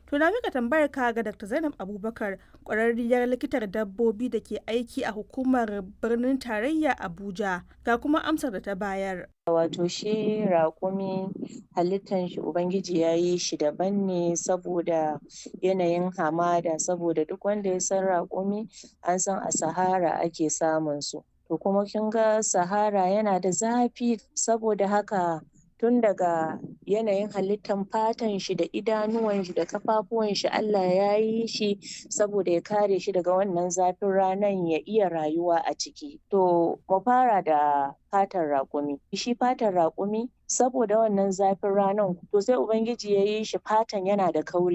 To na mika tambayar ka ga Dr. Zainab Abubakar ƙwararriyar likitar dabbobi da ke aiki a hukumar birnin tarayya Abuja ga kuma amsar da ta bayar. Wato shi raƙumi halittan shi Ubangiji ya yi shi daban ne saboda yanayin hamada saboda duk wanda ya san raƙumi an san a sahara ake samun su. To kuma kin ga sahara yana da zafi saboda haka tun daga yanayin halittan fatan shi da idanuwan shi da kafafuwan shi Allah ya yi shi saboda ya kare shi daga wannan zafin ranan ya iya rayuwa a ciki. To mu fara da fatan raƙumi. Shi fatan raƙumi saboda wannan zafin ranan to sai Ubangiji ya yi shi fatan yana da kauri